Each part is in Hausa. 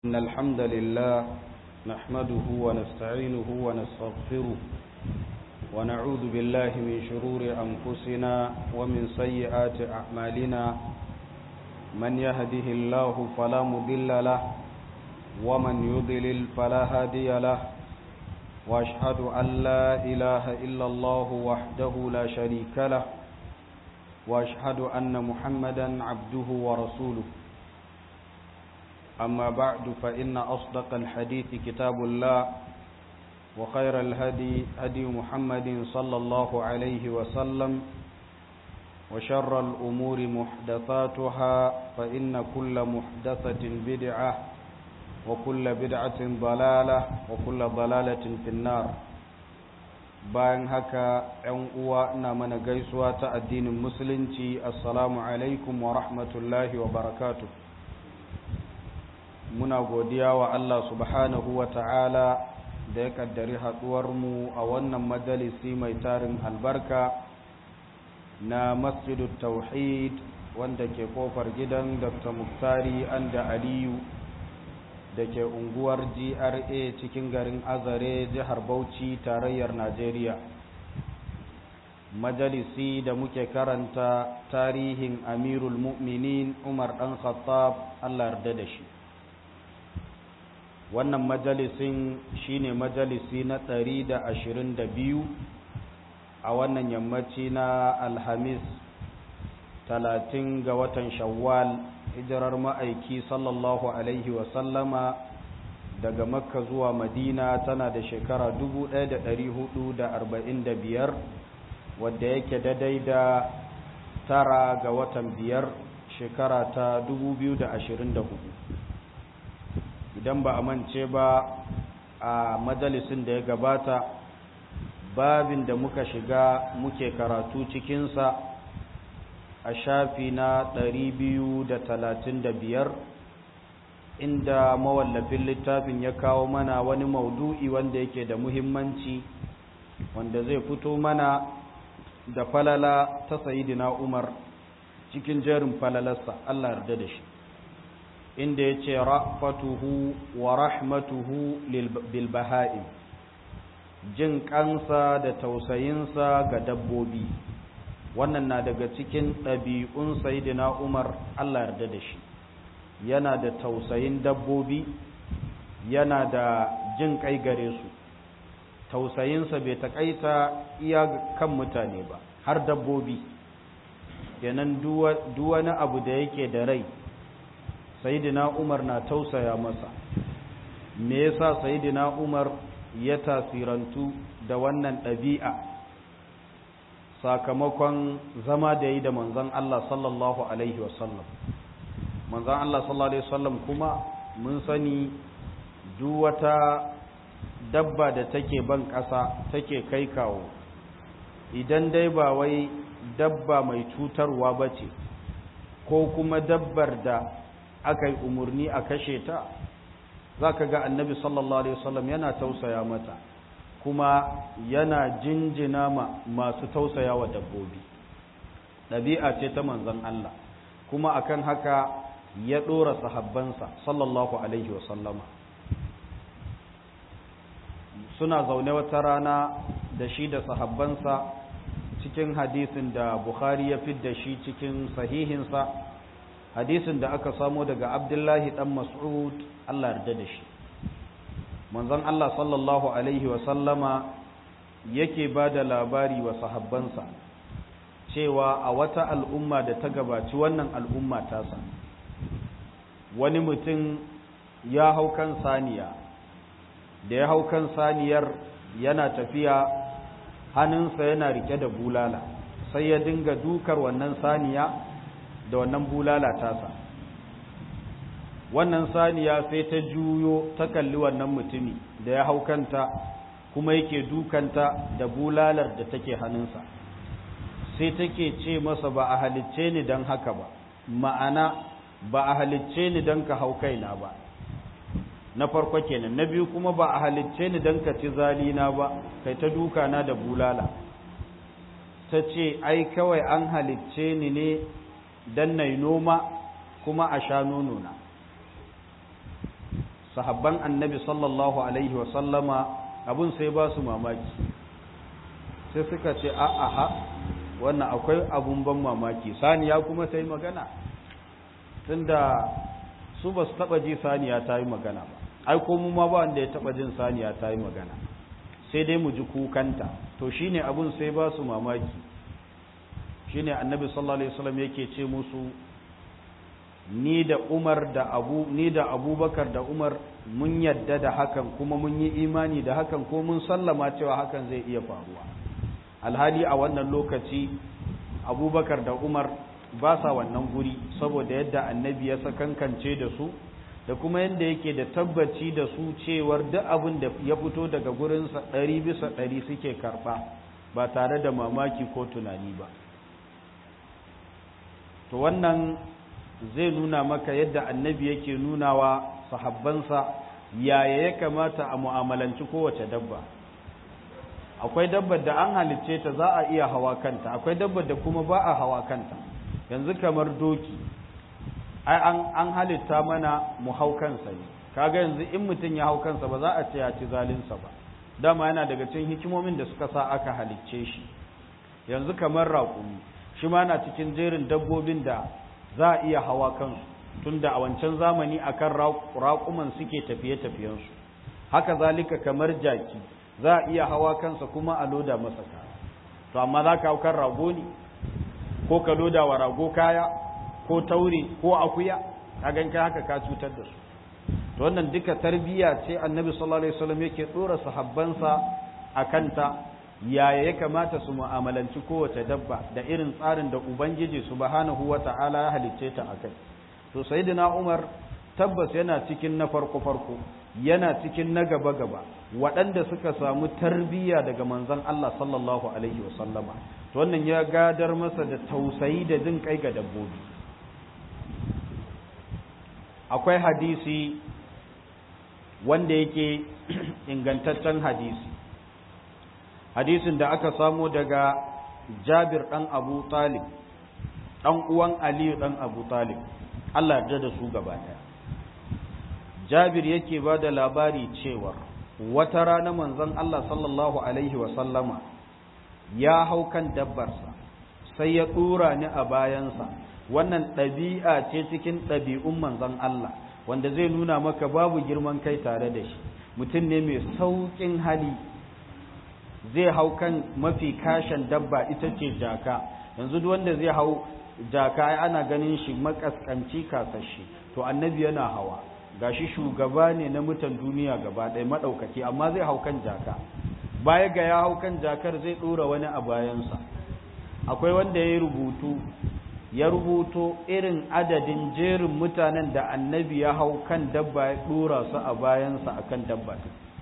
إن الحمد لله نحمده ونستعينه ونستغفره ونعوذ بالله من شرور أنفسنا ومن سيئات أعمالنا من يهده الله فلا مضل له ومن يضلل فلا هادي له وأشهد أن لا إله إلا الله وحده لا شريك له وأشهد أن محمدا عبده ورسوله أما بعد فإن أصدق الحديث كتاب الله وخير الهدي هدي محمد صلى الله عليه وسلم وشر الأمور محدثاتها فإن كل محدثة بدعة وكل بدعة ضلالة وكل ضلالة في النار bayan haka ‘yan uwa ina mana gaisuwa ta addinin musulunci assalamu alaikum wa rahmatullahi wa barakatuh muna godiya wa Allah subhanahu wa ta'ala da ya kaddari haɗuwarmu a wannan majalisi mai tarin albarka na masjidu tauhid wanda ke kofar gidan dr muktari anda aliyu da ke unguwar gra cikin garin azare jihar bauchi tarayyar najeriya majalisi da muke karanta tarihin amirul mu'minin umar ɗan khattab allah yarda da shi wannan majalisin shine majalisi na ɗari da ashirin da biyu a wannan yammaci na alhamis talatin ga watan shawwal hijirar ma'aiki sallallahu alaihi wasallama daga makka zuwa madina tana da shekara biyar wadda yake daidai da tara ga watan biyar shekara ta hudu. idan ba a mance ba a majalisin da ya gabata babin da muka shiga muke karatu cikinsa a shafi na biyar, inda mawallafin littafin ya kawo mana wani maudu'i wanda yake da muhimmanci wanda zai fito mana da falala ta sayidina umar cikin jerin falalarsa Allah yarda da shi inda ya ce ra'fatuhu wa rahmatuhu bilbaha'im jin kansa da tausayinsa ga dabbobi wannan na daga cikin ɗabi'un sayidina umar allah yarda da shi yana da tausayin dabbobi yana da jin kai gare su tausayinsa bai taƙaita iya kan mutane ba har dabbobi kenan duwani abu da yake da rai sayidina umar na tausaya masa me yasa sayidina umar ya tasirantu da wannan ɗabi'a sakamakon zama da yi da manzon Allah sallallahu alaihi wasallam manzon Allah sallallahu alaihi wasallam kuma mun sani duk wata dabba da take ban ƙasa take kai kawo idan dai ba wai dabba mai cutarwa ba ce ko kuma dabbar da aka yi umarni a kashe ta za ka ga annabi sallallahu alaihi wasallam yana tausaya mata kuma yana jinjina ma masu tausaya wa dabbobi ɗabi'a ce ta manzon Allah kuma akan haka ya ɗora sahabbansa sallallahu alaihi wasallama suna zaune wata rana da shi da sahabbansa cikin hadisin da Bukhari ya fidda shi cikin sahihinsa hadisin da aka samo daga abdullahi dan mas'ud Allah yarda da shi manzon Allah sallallahu alaihi wa sallama yake ba da labari wa sahabbansa cewa a wata al'umma da ta gabaci wannan al'umma tasa wani mutum ya hau kan saniya da ya hau kan saniyar yana tafiya hannunsa yana rike da bulala sai ya dinga dukar wannan saniya da wannan bulala tasa wannan saniya sai ta juyo ta kalli wannan mutumi da ya haukanta kuma yake dukanta da bulalar da take hannunsa sai take ce masa ba a halicce ni don haka ba ma'ana ba a halicce ni don ka hau kaina ba na farko kenan na biyu kuma ba a halicce ni don ka ci zalina ba kai ta duka na da bulala ta ce ai kawai an halicce ni ne don na noma kuma a sha nonona sahabban annabi sallallahu alaihi wasallama abun sai ba su mamaki sai suka ce a'aha wannan akwai abun ban mamaki saniya kuma ta yi magana tunda su ba su taba ji saniya ta yi magana ba ai ko mu ma ba wanda ya taba jin saniya ta yi magana sai dai mu ji kukanta to shine abun sai ba su mamaki shine annabi sallallahu alaihi wasallam yake ce musu ni da Umar da Abu ni da Abubakar da Umar mun yadda da hakan kuma mun yi imani da hakan ko mun sallama cewa hakan zai iya faruwa alhali a wannan lokaci Abubakar da Umar ba sa wannan guri saboda yadda annabi ya sakankance da su da kuma yadda yake da tabbaci da su cewar duk abin da ya fito daga gurinsa ɗari bisa ɗari suke karɓa ba tare da mamaki ko tunani ba to wannan zai nuna maka yadda annabi yake nunawa sahabbansa yaya ya kamata a mu'amalanci kowace dabba akwai dabbar da an halicce ta za a iya hawa kanta akwai dabbar da kuma ba a hawa kanta yanzu kamar doki ai an an halitta mana mu hau kansa ne kaga yanzu in mutum ya hau kansa ba za a ce ya ci zalinsa ba dama yana daga cikin hikimomin da suka sa aka halicce shi yanzu kamar raƙumi shi ma na cikin jerin dabbobin da za a iya hawa kansu tunda a wancan zamani akan raƙuman suke tafiye-tafiyensu haka zalika kamar jaki za a iya hawa kansa kuma a loda masa kaya to amma za ka hau kan rago ne ko ka loda wa rago kaya ko taure ko akuya ka gan kai haka ka cutar da su to wannan duka tarbiyya ce annabi sallallahu alaihi wasallam yake dora sahabbansa a kanta yaya ya kamata su mu'amalanci kowace dabba da irin tsarin da ubangiji subhanahu wata'ala ya halicce ta akai to sayyidina umar tabbas yana cikin na farko farko yana cikin na gaba gaba waɗanda suka samu tarbiyya daga manzon Allah sallallahu alaihi wasallama to wannan ya gadar masa da tausayi da jin kai ga dabbobi akwai hadisi wanda yake ingantaccen hadisi hadisin da aka samo daga jabir ɗan abu talib ɗan uwan aliyu ɗan abu talib allah yarda da su gaba ɗaya jabir yake ba da labari cewar wata rana manzon allah sallallahu alaihi wasallama ya hau kan dabbarsa sai ya ɗura ni a bayansa wannan ɗabi'a ce cikin ɗabi'un manzon Allah wanda zai nuna maka babu girman kai tare da shi mutum ne mai sauƙin hali zai hau kan mafi kashin dabba ita ce jaka yanzu duk wanda zai hau jaka ana ganin shi makaskanci kasashe to annabi yana hawa gashi shugaba ne na mutan duniya gaba ɗaya maɗaukaki amma zai hau kan jaka baya ga ya hau kan jakar zai ɗora wani a bayansa akwai wanda ya yi rubutu ya rubuto irin adadin jerin mutanen da annabi ya hau kan dabba ya dora su a bayansa a kan dabba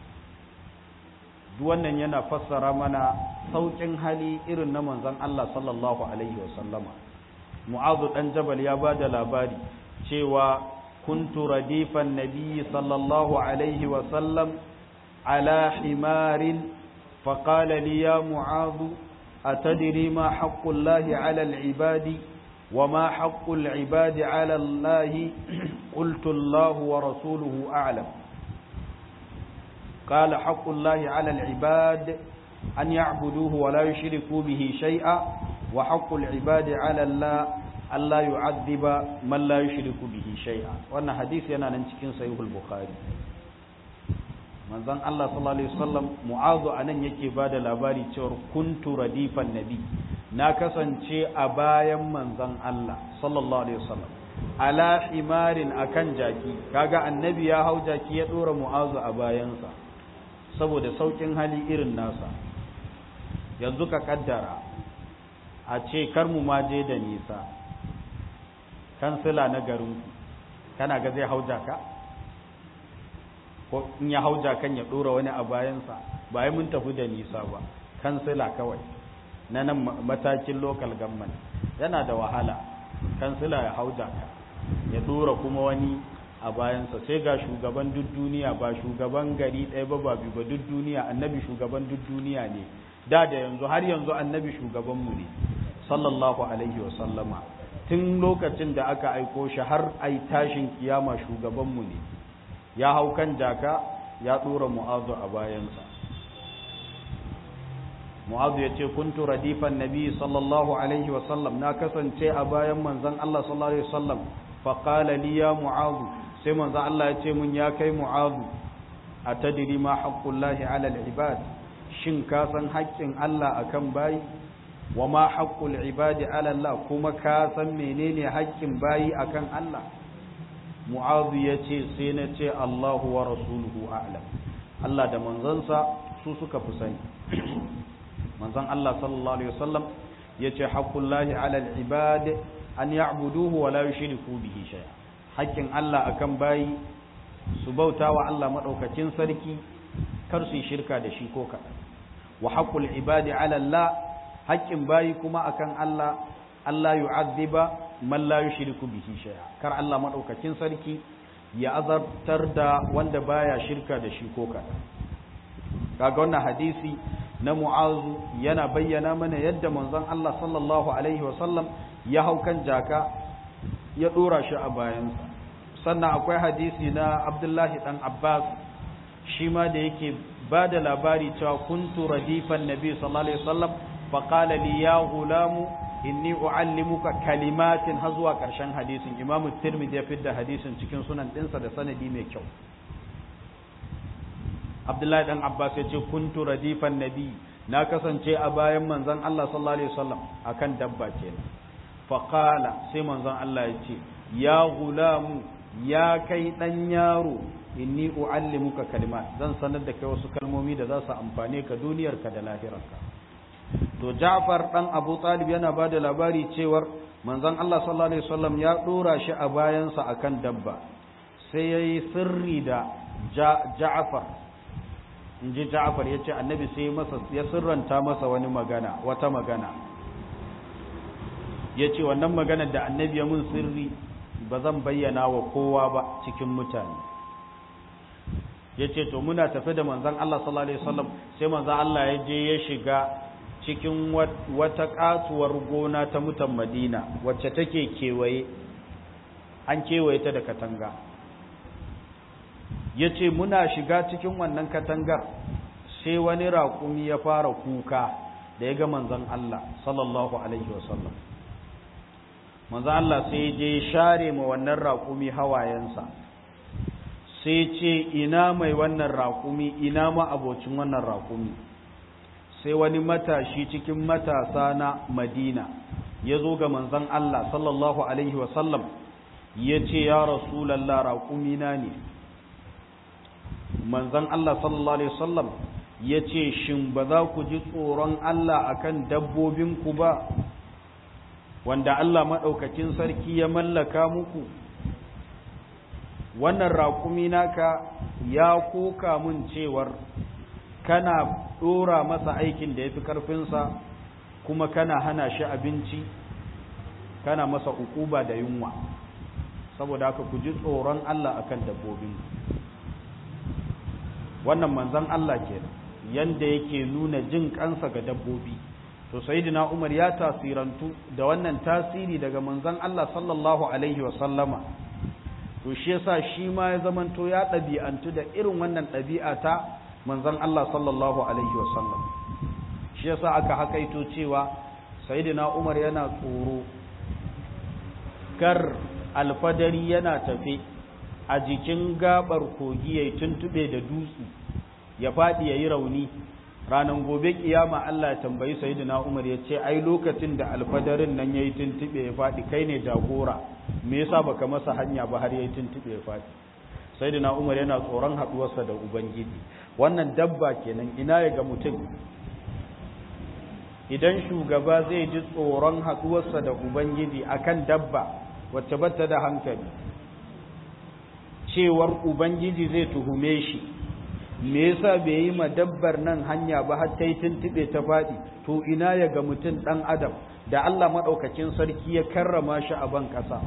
duk wannan yana fassara mana sauƙin hali irin na manzon Allah sallallahu alaihi wasallama mu'azu dan jabal ya ba da labari cewa kuntu radifan nabiyyi sallallahu alaihi wasallam ala himarin فقال لي يا معاذ أتدري ما حق الله على العباد وما حق العباد على الله قلت الله ورسوله أعلم قال حق الله على العباد أن يعبدوه ولا يشركوا به شيئا وحق العباد على الله ألا يعذب من لا يشرك به شيئا وأن حديث ينا ننتكين سيوه البخاري manzon Allah sallallahu alaihi wasallam mu'azu anan yake bada labari cewa kuntu radifan nabi na kasance a bayan manzon Allah sallallahu alaihi wasallam ala himarin akan jaki kaga annabi ya hau jaki ya dora mu'azu a bayansa saboda saukin hali irin nasa yanzu ka kaddara a ce kar mu ma je da nisa kansila na garin kana ga zai hau jaka ko in ya hau jakan ya dora wani a bayansa ba mun tafi da nisa ba kansila kawai na nan matakin local government yana da wahala kansila ya hau jaka ya dora kuma wani a bayansa sai ga shugaban duk duniya ba shugaban gari ɗaya ba ba biyu ba duk duniya annabi shugaban duk duniya ne da da yanzu har yanzu annabi shugabanmu ne sallallahu alaihi wa sallama tun lokacin da aka aiko shi har ai tashin kiyama shugabanmu ne ya hau kan jaka ya dora mu'azu a bayansa mu'azu ya ce kuntu radifan nabi sallallahu alaihi wasallam na kasance a bayan manzon Allah sallallahu alaihi wasallam faƙala li ya mu'azu sai manzon Allah ya ce mun ya kai mu'azu a tadiri ma haƙƙullahi alal ibad shin ka san haƙƙin Allah akan bayi wa ma haƙƙul ibadi ala Allah kuma ka san menene haƙƙin bayi akan Allah mu'azu ya ce sai na ce Allahu wa rasuluhu a'lam Allah da manzansa su suka fi sani manzon Allah sallallahu alaihi wasallam yace haqqullahi 'alal ibad an ya'buduhu wa la yushriku bihi shay'a haƙƙin Allah akan bayi su bauta wa Allah madaukakin sarki kar su shirka da shi ko kaɗan wa haqqul ibadi 'ala Allah haƙƙin bayi kuma akan Allah Allah yu'adhiba man la yushriku bihi shay'a kar Allah madaukakin sarki ya azabtar da wanda baya shirka da shi ko kaɗan kaga wannan hadisi na mu'azu yana bayyana mana yadda manzon Allah sallallahu alaihi wasallam ya hau kan jaka ya dora shi a bayansa sannan akwai hadisi na Abdullahi dan Abbas shi ma da yake ba da labari cewa kuntu radifan nabi sallallahu alaihi wasallam fa qala li ya gulamu inni uallimuka kalimatin har zuwa karshen hadisin Imam Tirmidhi ya fidda hadisin cikin sunan dinsa da sanadi mai kyau Abdullahi dan Abbas ya ce kuntu radifan nabi na kasance a bayan manzon Allah sallallahu alaihi wasallam akan dabba kenan fa qala sai manzon Allah ya ce ya gulamu ya kai dan yaro inni uallimuka kalimat zan sanar da kai wasu kalmomi da za su amfane ka duniyarka da lahirarka to Ja'far dan Abu Talib yana bada labari cewar manzon Allah sallallahu alaihi wasallam ya dora shi a bayansa akan dabba sai yayi sirri da Ja'far in ji Ja'far ya ce annabi sai masa ya sirranta masa wani magana wata magana ya ce wannan magana da annabi ya mun sirri ba zan bayyana wa kowa ba cikin mutane ya ce to muna tafi da manzan Allah sallallahu Alaihi wasallam sai manzan Allah ya je ya shiga cikin wata katuwar gona ta mutan madina wacce take kewaye an kewaye ta da katanga ya ce muna shiga cikin wannan katangar sai wani raƙumi ya fara kuka da ya ga manzan Allah sallallahu Alaihi wasallam manzan Allah sai je share ma wannan raƙumi hawayensa sai ce ina mai wannan raƙumi ina ma abocin wannan raƙumi sai wani matashi cikin matasa na madina ya zo ga manzan Allah sallallahu Alaihi wasallam ya ce ya rasulallah raƙumina ne manzan Allah sallallahu Alaihi wasallam ya ce shin ba za ku ji tsoron Allah akan dabbobinku ba wanda Allah maɗaukakin sarki ya mallaka muku wannan raƙumi naka ya koka mun cewar kana ɗora masa aikin da ya fi ƙarfinsa kuma kana hana shi abinci kana masa ukuba da yunwa saboda haka ku ji tsoron Allah akan dabbobin wannan manzon Allah ke yanda yake nuna jin kansa ga dabbobi to sayyidina Umar ya tasirantu da wannan tasiri daga manzon Allah sallallahu alaihi wa sallama to shi yasa shi ma ya zamanto ya ɗabi'antu da irin wannan ɗabi'a ta manzon Allah sallallahu alaihi wa sallam shi yasa aka hakaito cewa sayyidina Umar yana tsoro kar alfadari yana tafe a jikin gabar kogi ya tuntube da dutse ya faɗi ya yi rauni ranar gobe kiyama Allah ya tambayi sayyidina Umar ya ce ai lokacin da alfadarin nan yayi tuntube ya faɗi kai ne jagora me yasa baka masa hanya ba har yayi tuntube ya faɗi sayyidina Umar yana tsoron haduwarsa da ubangiji wannan dabba kenan ina ya ga mutum idan shugaba zai ji tsoron haduwarsa da ubangiji akan dabba wacce bata da hankali cewar ubangiji zai tuhume shi me yasa bai yi ma dabbar nan hanya ba har ta yi tuntube ta faɗi to ina ya ga mutum ɗan adam da Allah maɗaukakin sarki ya karrama shi a ban ƙasa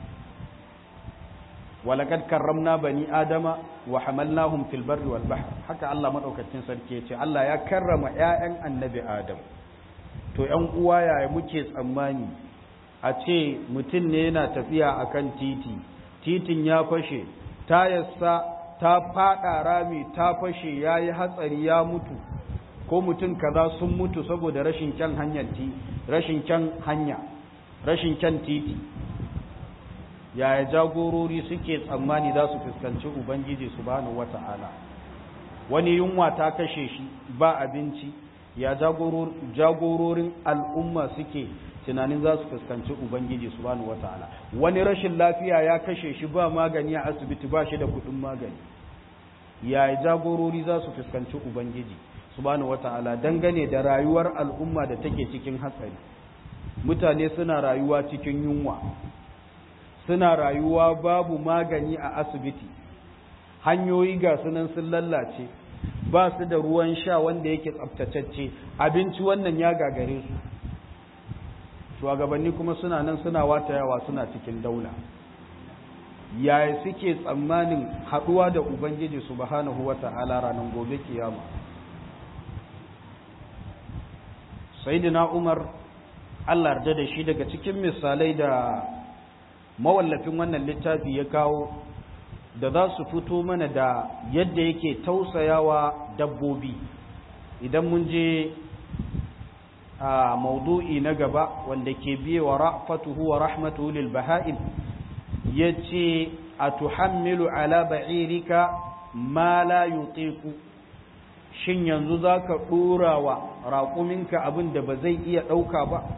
walakad karramna bani adama wa hamalnahum fil barri wal bahr haka Allah maɗaukakin sarki ya ce Allah ya karrama ƴaƴan annabi adam to ƴan uwa yaya muke tsammani a ce mutum ne yana tafiya akan titi titin ya fashe tayarsa ta fada rami ta fashe ya yi hatsari ya mutu ko mutum kaza sun mutu saboda rashin kyan hanyar ti rashin kyan hanya rashin kyan titi yaya jagorori suke tsammani za su fuskanci ubangiji subhanahu wata'ala wani yunwa ta kashe shi ba abinci ya jagororin al'umma suke tunanin za su fuskanci ubangiji subhanahu wata'ala wani rashin lafiya ya kashe shi ba magani a asibiti ba shi da kudin magani ya jagorori za su fuskanci ubangiji subhanahu wata'ala dangane da rayuwar al'umma da take cikin hatsari mutane suna rayuwa cikin yunwa suna rayuwa babu magani a asibiti hanyoyi ga sunan sun lallace ba su da ruwan sha wanda yake tsaftatacce abinci wannan ya gagare su shugabanni kuma suna nan suna watayawa suna cikin daula yaya suke tsammanin haɗuwa da ubangiji subhanahu wata'ala ranar gobe kiyama sayyidina umar Allah yarda da shi daga cikin misalai da mawallafin wannan littafi ya kawo da za su fito mana da yadda yake tausayawa dabbobi idan mun je a maudu'i na gaba wanda ke biye wa ra'fatuhu wa rahmatuhu lil baha'im yace atuhammilu ala ba'irika ma la yutiqu shin yanzu zaka dora wa raƙuminka abin da ba zai iya ɗauka ba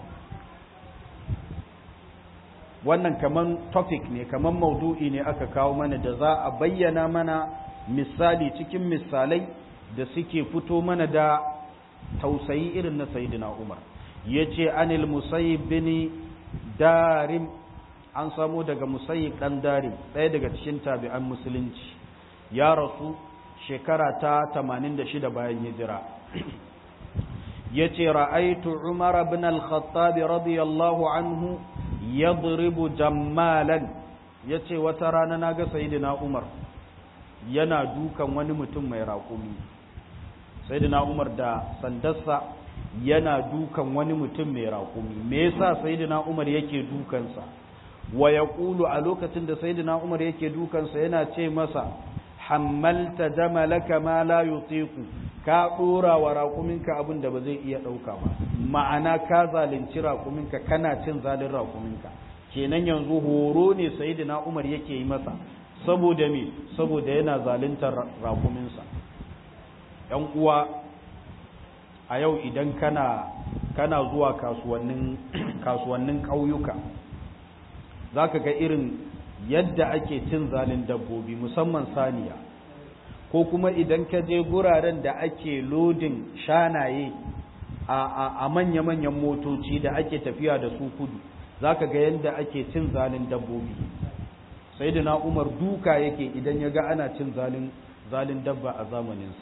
wannan kaman topic ne kaman maudu'i ne aka kawo mana da za a bayyana mana misali cikin misalai da suke fito mana da tausayi irin na sayyidina Umar yace anil musayyib bin darim an samu daga musayyib dan darim ɗaya daga cikin tabi'an musulunci ya rasu shekara ta 86 bayan hijira yace ra'aytu Umar ibn al-Khattab radiyallahu anhu yadribu jammalan yace wata rana naga sayyidina Umar yana dukan wani mutum mai raƙumi sayyidina Umar da sandarsa yana dukan wani mutum mai raƙumi me yasa sayyidina Umar yake dukansa wa yaqulu a lokacin da sayyidina Umar yake dukansa yana ce masa hammalta jamalaka ma la yutiqu ka dora wa raƙuminka abin da ba zai iya ɗauka ba ma'ana ka zalunci raƙuminka kana cin zalin raƙuminka kenan yanzu horo ne sayyidina Umar yake yi masa saboda me saboda yana zaluntar raƙuminsa ‘yan uwa a yau idan kana kana zuwa kasuwannin kasuwannin ƙauyuka za ka ga irin yadda ake cin zalin dabbobi musamman saniya ko kuma idan ka je guraren da ake lodin shanaye a manya-manyan motoci da ake tafiya da su kudu za ka ga yadda ake cin zalin dabbobi sai da na umar duka yake idan ya ga ana cin zalin dabba a zamaninsa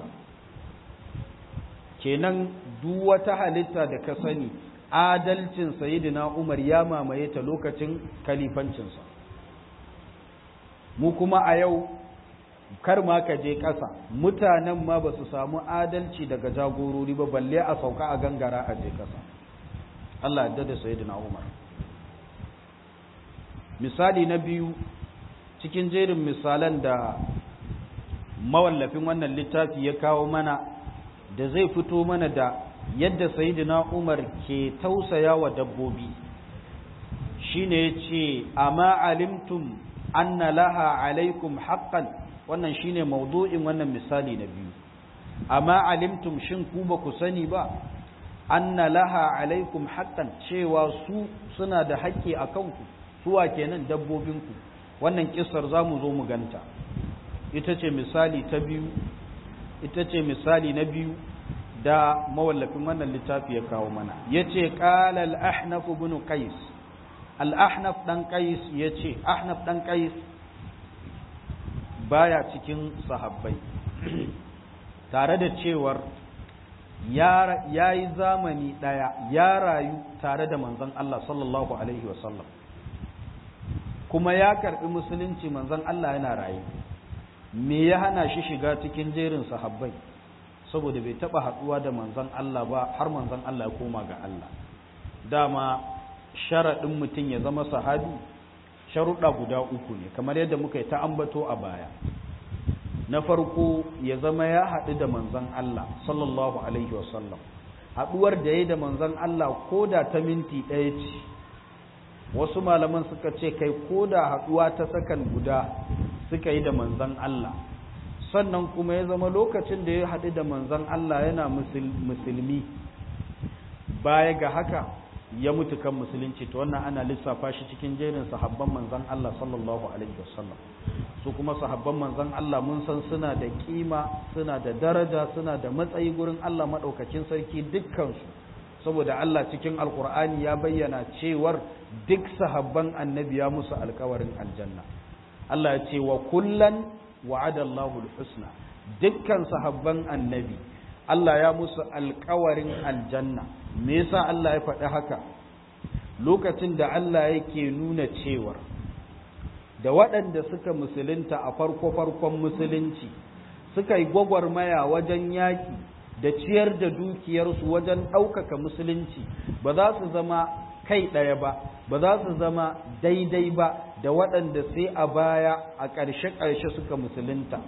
kenan duk wata halitta da ka sani adalcin sayidina Umar ya mamaye ta lokacin kalifancinsa mu kuma a yau kar ma ka je ƙasa mutanen ma ba su samu adalci daga jagorori ba balle a sauka a gangara a je ƙasa Allah yadda da sayidina Umar misali na biyu cikin jerin misalan da mawallafin wannan littafi ya kawo mana da zai fito mana da yadda sayidina Umar ke tausaya wa dabbobi shine yace amma alimtum anna laha alaikum haqqan wannan shine maudu'in wannan misali na biyu amma alimtum shin ku ba ku sani ba anna laha alaikum haqqan cewa su suna da haƙƙi a kanku suwa kenan dabbobinku wannan kissar zamu zo mu ganta ita ce misali ta biyu ita ce misali na biyu da mawallafin wannan littafi ya kawo mana ya ce ƙala al'ahnaf ibn qais al'ahnaf ɗan qais ya ce ahnaf ɗan qais baya cikin sahabbai tare da cewar ya yi zamani ɗaya ya rayu tare da manzon Allah sallallahu alaihi wasallam kuma ya karɓi musulunci manzon Allah yana rayu me ya hana shi shiga cikin jerin sahabbai saboda bai taba haduwa da manzon Allah ba har manzon Allah ya koma ga Allah dama sharadin mutum ya zama sahabi sharuɗa guda uku ne kamar yadda muka yi ta ambato a baya na farko ya zama ya haɗu da manzon Allah sallallahu alaihi wasallam haɗuwar da ya da manzon Allah ko da ta minti ɗaya ce wasu malaman suka ce kai ko da haɗuwa ta sakan guda suka yi da manzon Allah sannan kuma ya zama lokacin da ya haɗu da manzon Allah yana musulmi baya ga haka ya mutu kan musulunci to wannan ana lissafa shi cikin jerin sahabban manzon Allah sallallahu alaihi wasallam su kuma sahabban manzon Allah mun san suna da kima suna da daraja suna da matsayi gurin Allah madaukakin sarki dukkan su saboda Allah cikin alkur'ani ya bayyana cewar duk sahabban annabi ya musu alkawarin aljanna Allah ya ce wa kullan wa'ada Allahu husna dukkan sahabban annabi Allah ya musu alkawarin aljanna me yasa Allah ya faɗi haka lokacin da Allah yake nuna cewar da waɗanda suka musulunta a farko-farkon musulunci suka yi gwagwarmaya wajen yaƙi da ciyar da dukiyarsu wajen ɗaukaka musulunci ba za su zama kai ɗaya ba ba za su zama daidai ba da waɗanda sai a baya a ƙarshe-ƙarshe suka musulunta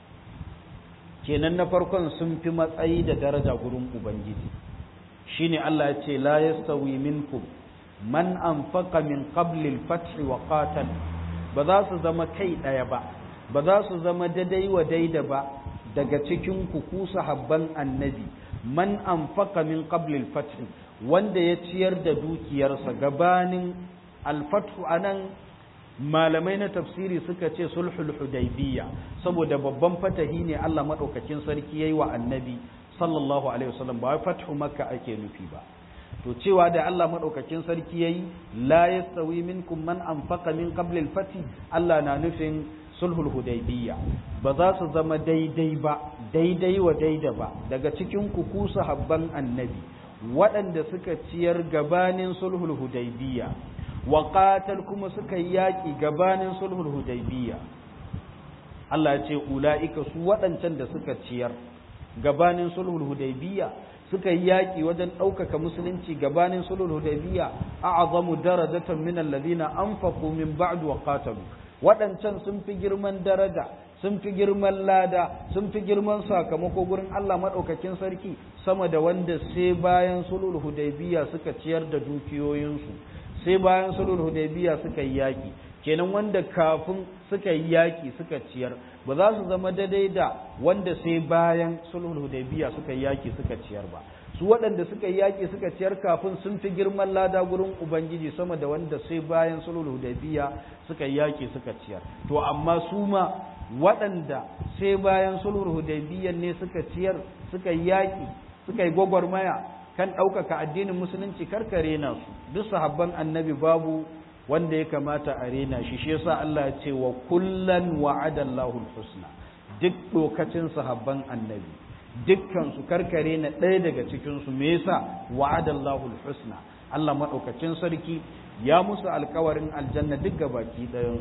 kenan na farkon sun fi matsayi da daraja gurin ubangiji shine Allah ya ce la yastawi minkum man anfaqa min qabli al-fath wa qatal ba za su zama kai ɗaya ba ba za su zama daidai wa daida ba daga cikin ku ku sahabban annabi man anfaqa min qabli al-fath wanda ya ciyar da dukiyarsa gabanin al-fathu anan malamai na tafsiri suka ce sulhul hudaybiyya saboda babban fatahi ne Allah madaukakin sarki yayi wa annabi sallallahu alaihi wasallam ba fathu makka ake nufi ba to cewa da Allah madaukakin sarki yayi la yastawi minkum man anfaqa min qabli al-fath Allah na nufin sulhul hudaybiyya ba za su zama daidai ba daidai wa daida ba daga cikin ku ku sahabban annabi waɗanda suka ciyar gabanin sulhul hudaybiyya wa qatal kuma suka yi yaƙi gabanin sulhul hudaybiyya Allah ya ce ula'ika su waɗancan da suka ciyar gabanin sulhul hudaybiyya suka yi yaƙi wajen ɗaukaka musulunci gabanin sulhul hudaybiyya a'zamu darajatan min alladhina anfaqu min ba'du wa qatalu waɗancan sun fi girman daraja sun fi girman lada sun fi girman sakamako gurin Allah maɗaukakin sarki sama da wanda sai bayan sulhul hudaybiyya suka ciyar da dukiyoyinsu sai bayan sulhul hudaybiya suka yi yaki kenan wanda kafin suka yi yaki suka ciyar ba za su zama daidai da wanda sai bayan sulhul hudaybiya suka yi yaki suka ciyar ba su waɗanda suka yi yaki suka ciyar kafin sun fi girman lada gurin ubangiji sama da wanda sai bayan sulhul hudaybiya suka yi yaki suka ciyar to amma su ma waɗanda sai bayan sulhul hudaybiya ne suka ciyar suka yi yaki suka yi gwagwarmaya kan ɗaukaka addinin musulunci karka rena su duk sahabban annabi babu wanda ya kamata a rena shi shi yasa Allah ya ce wa kullan wa'ada Allahu husna duk lokacin sahabban annabi dukkan su karka rena ɗaya daga cikin su me yasa wa'ada Allahu husna Allah madaukakin sarki ya musu alkawarin aljanna duk gabaki ɗayan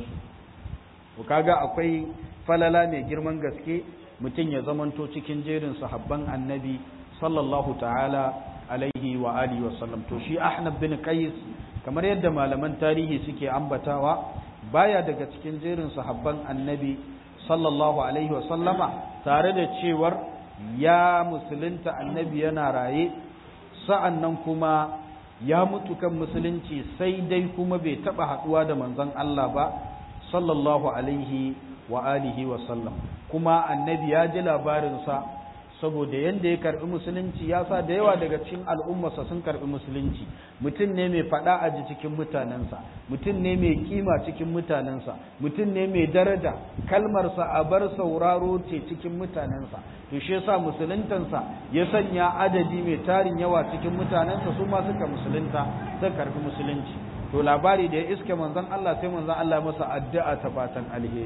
su kaga akwai falala mai girman gaske mutum ya zamanto cikin jerin sahabban annabi sallallahu ta'ala alaihi wa alihi wa sallam to shi Ahnab bin Qais kamar yadda malaman tarihi suke ambatawa baya daga cikin jerin sahabban Annabi sallallahu alaihi wa sallama tare da cewar ya musulunta Annabi yana raye sa'annan kuma ya mutu kan musulunci sai dai kuma bai taba haduwa da manzon Allah ba sallallahu alaihi wa alihi wa sallam kuma Annabi ya ji labarin sa saboda yanda ya karbi musulunci ya sa da yawa daga cikin al'ummarsa sun karbi musulunci mutum ne mai fada a ji cikin mutanensa mutum ne mai kima cikin mutanensa mutum ne mai daraja kalmarsa a bar sauraro ce cikin mutanensa to shi yasa musuluntansa ya sanya adadi mai tarin yawa cikin mutanensa su ma suka musulunta suka karbi musulunci to labari da ya iske manzon Allah sai manzon Allah masa addu'a ta fatan alheri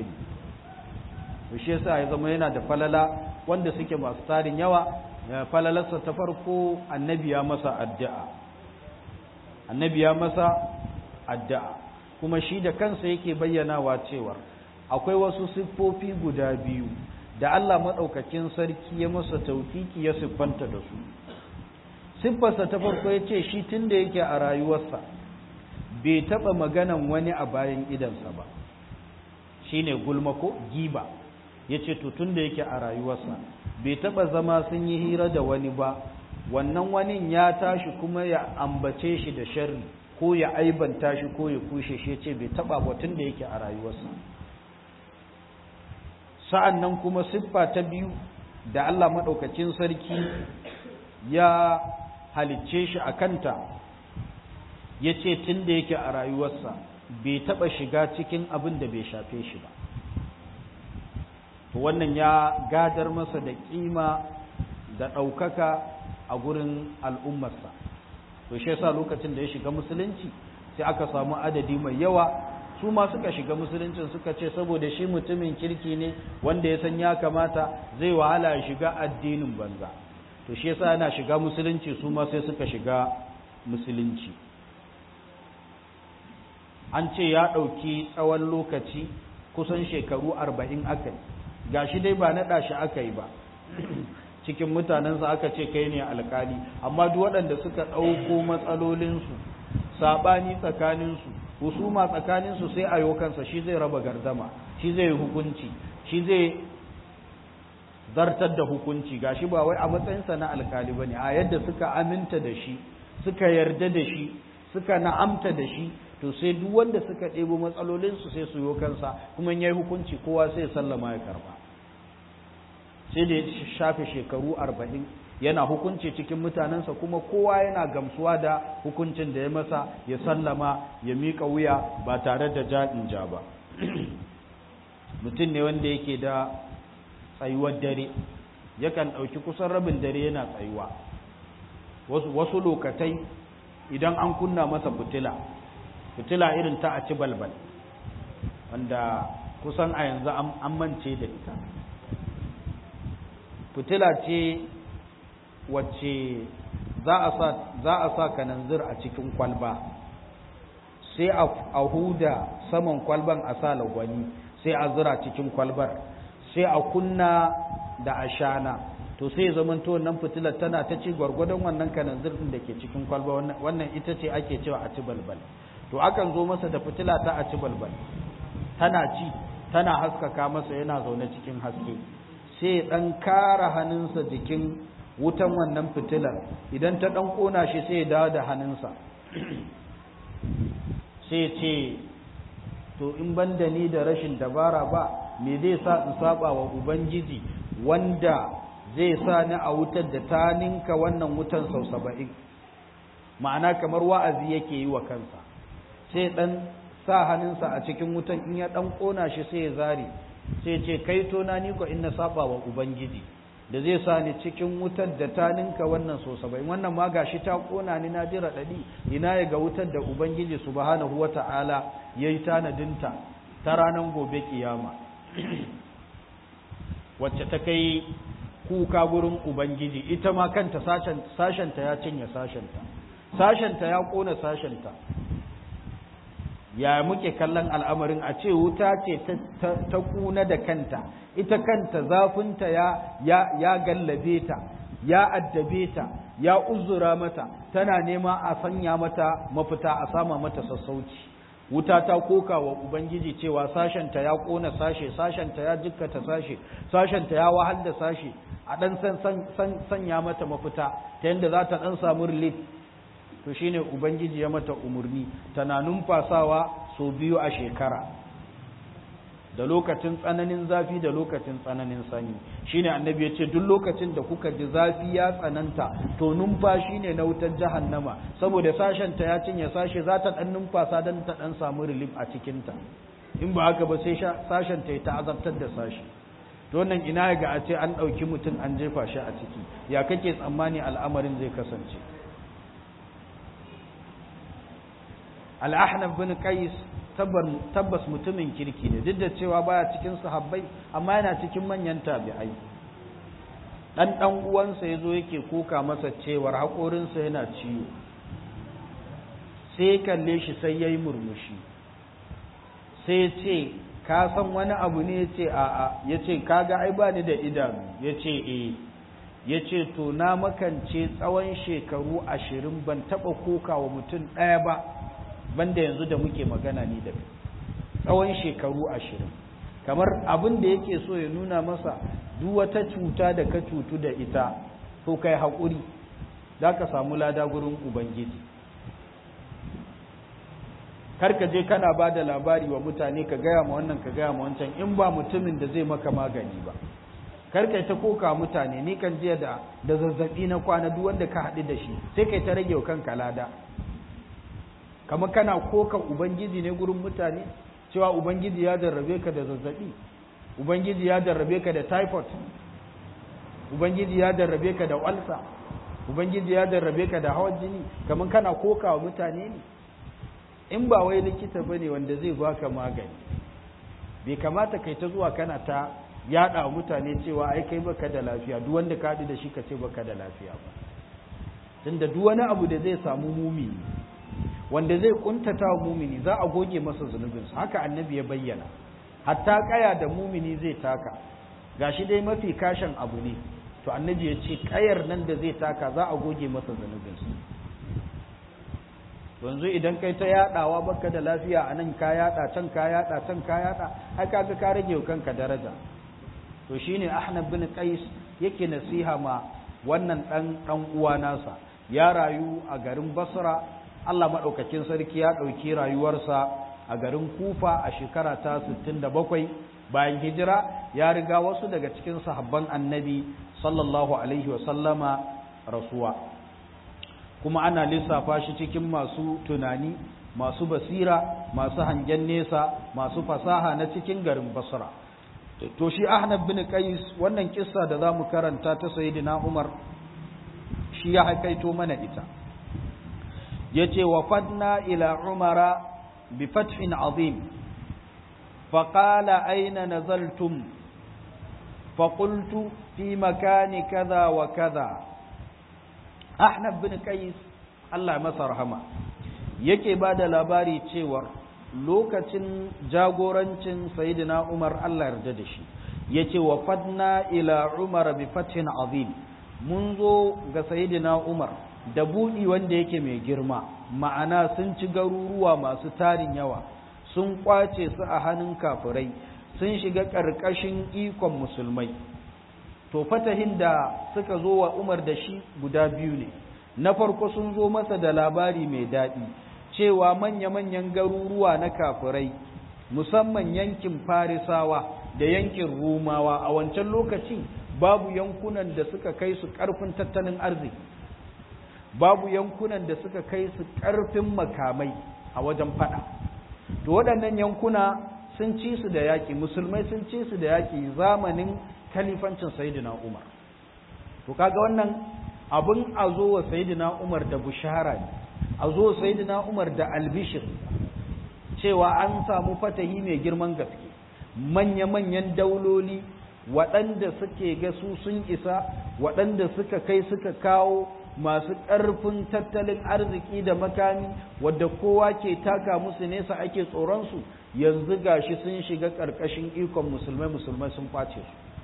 to shi yasa ya zama yana da falala wanda suke masu tarin yawa falalarsa ta farko annabi ya masa addu'a annabi ya masa addu'a kuma shi da kansa yake bayyanawa cewa akwai wasu siffofi guda biyu da Allah maɗaukakin sarki ya masa taufiki ya siffanta da su siffarsa ta farko ya ce shi tun da yake a rayuwarsa bai taɓa maganan wani a bayan idansa ba shi ne gulma ko giba ya ce tun da yake a rayuwarsa bai taɓa zama sun yi hira da wani ba wannan wani ya tashi kuma ya ambace shi da sharri ko ya aibanta shi ko ya kushe shi ce bai taɓa ba tun da yake a rayuwarsa sa'an nan kuma siffa ta biyu da Allah maɗaukacin sarki ya halicce shi a kanta ya ce tun da yake a rayuwarsa bai taɓa shiga cikin abin da bai shafe shi ba to wannan ya gadar masa da ƙima da ɗaukaka a gurin al'ummarsa to shi yasa lokacin da ya shiga musulunci sai aka samu adadi mai yawa su ma suka shiga musuluncin suka ce saboda shi mutumin kirki ne wanda ya san ya kamata zai wahala ya shiga addinin banza to shi yasa yana shiga musulunci su ma sai suka shiga musulunci an ce ya ɗauki tsawon lokaci kusan shekaru arba'in aka yi ga shi dai ba naɗa shi aka yi ba cikin mutanensa aka ce kai ne alkali amma duk waɗanda suka ɗauko matsalolinsu saɓani tsakaninsu husuma tsakaninsu sai a kansa shi zai raba gardama shi zai hukunci shi zai zartar da hukunci gashi ba wai a matsayinsa na alkali bane a yadda suka aminta da shi suka yarda da shi suka na'amta da shi to sai duk wanda suka ɗebo matsalolinsu sai su yi kansa kuma yayi hukunci kowa sai ya sallama ya karba sai da ya shafe shekaru arba'in yana hukunci cikin mutanensa kuma kowa yana gamsuwa da hukuncin da ya masa ya sallama ya miƙa wuya ba tare da jaɗin ja ba mutum ne wanda yake da tsayuwar dare yakan ɗauki kusan rabin dare yana tsayuwa wasu lokatai idan an kunna masa fitila fitila irin ta a ci balbal wanda kusan a yanzu an mance da ita fitila ce wacce za a sa kananzir a cikin kwalba sai a huda saman kwalban a sa lagwani sai a zira cikin kwalbar sai a kunna da ashana to sai zamanto wannan fitilar tana ta ci gwargwadon wannan kananzir din da ke cikin kwalba wannan ita ce ake cewa a ci balbal to akan zo masa da fitila ta a ci balbal tana ci tana haskaka masa yana zaune cikin haske sai dan kara hannunsa jikin wutan wannan fitilar idan ta dan kona shi sai ya dawo da hannunsa sai ce to in ban da ni da rashin dabara ba me zai sa in saba wa ubangiji wanda zai sa ni a wutar da ta ninka wannan wutan sau saba'in ma'ana kamar wa'azi yake yi wa kansa sai dan sa hannunsa a cikin wutan in ya dan kona shi sai ya zare sai ce kai to na ni ko in na saba wa ubangiji da zai sa ni cikin wutar da ta ninka wannan so saba'in wannan ma gashi ta kona ni na ji raɗaɗi ina ya ga wutar da ubangiji subhanahu wata'ala ya yi tanadinta ta ranar gobe kiyama wacce ta kai kuka gurin ubangiji ita ma kanta sashenta ya cinye sashenta sashenta ya kona sashenta ya muke kallon al'amarin a ce wuta ce ta kuna da kanta ita kanta zafinta ya, ya, ya gallabe ta ya addabe ta ya uzura mata tana nema a sanya mata mafita a sama mata sassauci wuta ta koka wa ubangiji cewa sashenta ya kona sashe sashenta ya jikkata sashe sashenta ya wahal da sashe a dan san, sanya mata mafita ta yadda za ta dan samu relief to shine ubangiji ya mata umurni tana numfasawa so biyu a shekara da lokacin tsananin zafi da lokacin tsananin sanyi shine annabi ya ce duk lokacin da kuka ji zafi ya tsananta to numfashi ne na wutar jahannama saboda sashen ta ya cinye sashe za ta dan numfasa dan ta dan samu relief a cikin ta in ba haka ba sai sashen ta ta azabtar da sashi to wannan ina ga a ce an dauki mutum an jefa shi a ciki ya kake tsammani al'amarin zai kasance al'ahnaf bin qais tabbas mutumin kirki ne duk da cewa baya cikin sahabbai amma yana cikin manyan tabi'ai dan dan uwansa yazo yake koka masa cewar haƙorinsa yana ciwo sai kalle shi sai yayi murmushi sai ce ka san wani abu ne yace a a yace kaga ai ba ni da idanu yace eh yace to na makance tsawon shekaru ashirin ban taba koka wa mutum ɗaya ba banda yanzu da muke magana ni da tsawon shekaru ashirin kamar abin da yake so ya nuna masa duk wata cuta da ka cutu da ita to kai haƙuri za ka samu lada gurin ubangiji kar ka je kana ba da labari wa mutane ka gaya ma wannan ka gaya ma wancan in ba mutumin da zai maka magani ba kar kai ta koka mutane ni kan jiya da da zazzabi na kwana duk wanda ka haɗu da shi sai kai ta rage wa kanka lada kamar kana kokan ubangiji ne gurin mutane cewa ubangiji ya jarrabe ka da zazzabi ubangiji ya jarrabe ka da typhoid ubangiji ya jarrabe ka da walsa ubangiji ya jarrabe ka da hawan jini kamar kana koka wa mutane ne in ba wai likita bane wanda zai baka magani bai kamata kai ta zuwa kana ta yada wa mutane cewa ai kai baka da lafiya duk wanda ka da shi ka ce baka da lafiya ba tunda duk wani abu da zai samu mumini wanda zai kuntata wa mumini za a goge masa zunubinsa haka annabi ya bayyana hatta kaya da mumini zai taka gashi dai mafi kashin abu ne to annabi ya ce kayar nan da zai taka za a goge masa zunubinsa yanzu idan kai ta yadawa baka da lafiya a nan ka yada can ka yada can ka yada ai kaga ka rage wa kanka daraja to shine Ahnab bin Qais yake nasiha ma wannan dan dan uwa nasa ya rayu a garin Basra Allah madaukakin sarki ya dauki rayuwarsa a garin Kufa a shekara ta 67 bayan hijira ya riga wasu daga cikin sahabban Annabi sallallahu alaihi wa sallama rasuwa kuma ana lissafa shi cikin masu tunani masu basira masu hangen nesa masu fasaha na cikin garin Basra to shi Ahnab bin Qais wannan kissa da zamu karanta ta Sayyidina Umar shi ya haikaito mana ita yace wafadna ila Umara bi fathin azim فقال أين نزلتم فقلت في مكان كذا وكذا أحنف بن قيس الله مسا رحمه yake ba da labari cewar lokacin jagorancin sayidina Umar Allah yarda da shi yace wa fadna ila Umar bi fathin azim mun zo ga sayidina Umar da budi wanda yake mai girma ma'ana sun ci garuruwa masu tarin yawa sun kwace su a hannun kafirai sun shiga ƙarƙashin ikon musulmai to fatahin da suka zo wa Umar da shi guda biyu ne na farko sun zo masa da labari mai daɗi cewa manya-manyan garuruwa na kafirai musamman yankin farisawa da yankin rumawa a wancan lokaci babu yankunan da suka kai su ƙarfin tattalin arziki babu yankunan da suka kai su ƙarfin makamai a wajen fada to waɗannan yankuna sun ci su da yaƙi musulmai sun ci su da yaƙi zamanin kalifancin sayidina umar to kaga wannan abin a zo wa sayidina umar da bushara ne a zo sayidina umar da albishir cewa an samu fatahi mai girman gaske manya-manyan dauloli waɗanda suke ga su sun isa waɗanda suka kai suka kawo masu ƙarfin tattalin arziki da makami wadda kowa ke taka musu nesa ake tsoronsu yanzu gashi sun shiga ƙarƙashin ikon musulmai musulmai sun kwace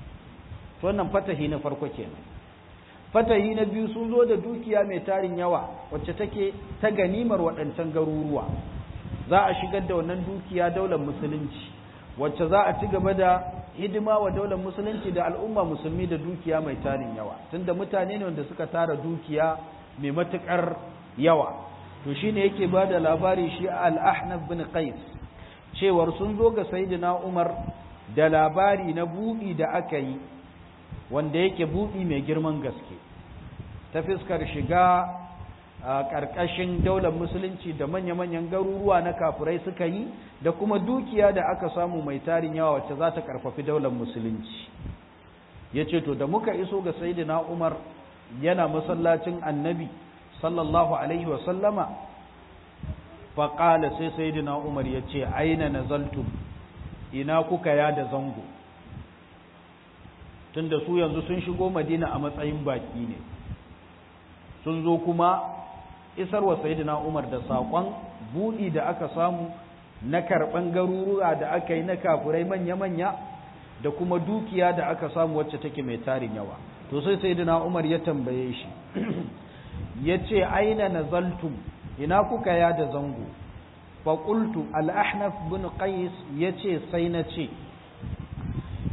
su wannan fatahi na farko kenan fatahi na biyu sun zo da dukiya mai tarin yawa wacce take ta ganimar waɗancan garuruwa za a shigar da wannan dukiya daular musulunci wacce za a ci gaba da hidima wa daular musulunci da al'umma musulmi da dukiya mai tarin yawa tunda mutane ne wanda suka tara dukiya mai matukar yawa to shine yake ba da labari shi al-ahnaf bin qais cewar sun zo ga sayyidina umar da labari na buɗi da aka yi wanda yake buɗi mai girman gaske ta fiskar shiga a ƙarƙashin daular musulunci da manya-manyan garuruwa na kafirai suka yi da kuma dukiya da aka samu mai tarin yawa wacce za ta ƙarfafi daular musulunci ya ce to da muka iso ga sayidina umar yana masallacin annabi sallallahu alaihi wasallama faƙala sai sayidina umar ya ce aina nazaltum ina kuka ya da zango tunda su yanzu sun shigo madina a matsayin baƙi ne sun zo kuma isar wa sayidina Umar da saƙon buɗi da aka samu na karɓan garuruwa da aka yi na kafurai manya-manya da kuma dukiya da aka samu wacce take mai tarin yawa to sai sayidina Umar ya tambaye shi ya ce aina nazaltum ina kuka ya da zango faƙultu al'ahnaf bin qais ya ce sai na ce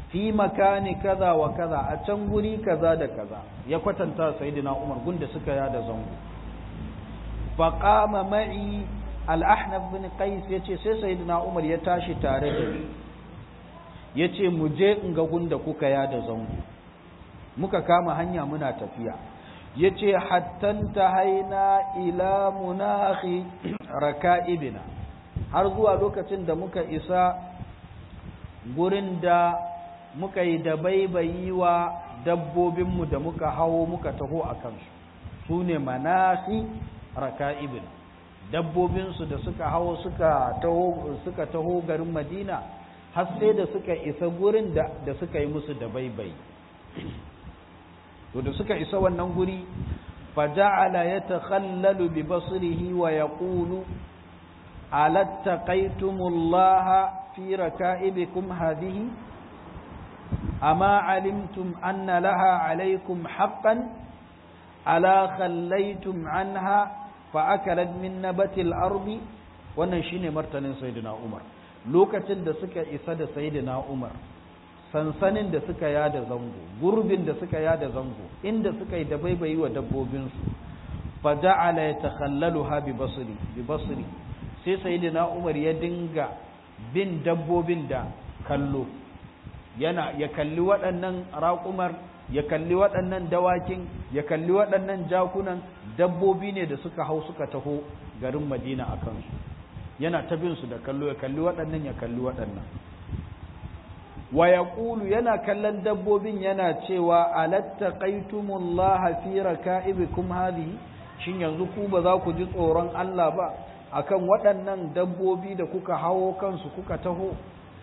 fi makani kaza wa kaza a can guri kaza da kaza ya kwatanta sayyidina Umar gunda suka yada zango faqama ma'i al-ahnaf bin qais yace sai sayyidina Umar ya tashi tare da ni yace mu je in ga gunda kuka yada zango muka kama hanya muna tafiya yace hattan tahaina ila munahi raka'ibina har zuwa lokacin da muka isa gurin da muka yi da baibayi wa dabbobinmu da muka hawo muka taho a kansu su ne manahi raka'ibina dabbobinsu da suka hawo suka taho suka taho garin madina har sai da suka isa gurin da, da suka yi musu da baibayi to da suka isa wannan guri faja'ala yatakhallalu bi basrihi wa yaqulu alattaqaytumullaha fi raka'ibikum hadhihi ama alimtum anna laha alaykum haqqan ala khallaytum anha fa akalat min nabatil ardi wannan shine martanin sayyidina Umar lokacin da suka isa da sayyidina Umar sansanin da suka yada zango gurbin da suka yada zango inda suka yi dabaibayi wa dabbobinsu fa ja'ala yatakhallaluha bi basri bi basri sai sayyidina Umar ya dinga bin dabbobin da kallo yana ya kalli waɗannan raƙumar ya kalli waɗannan dawakin ya kalli waɗannan jakunan dabbobi ne da suka hau suka taho garin Madina a kansu yana ta bin su da kallo ya kalli waɗannan ya kalli waɗannan wa yaqulu yana kallon dabbobin yana cewa alattaqaytumullaha fi raka'ibikum hadhihi shin yanzu ku ba za ku ji tsoron Allah ba akan waɗannan dabbobi da kuka hawo kansu kuka taho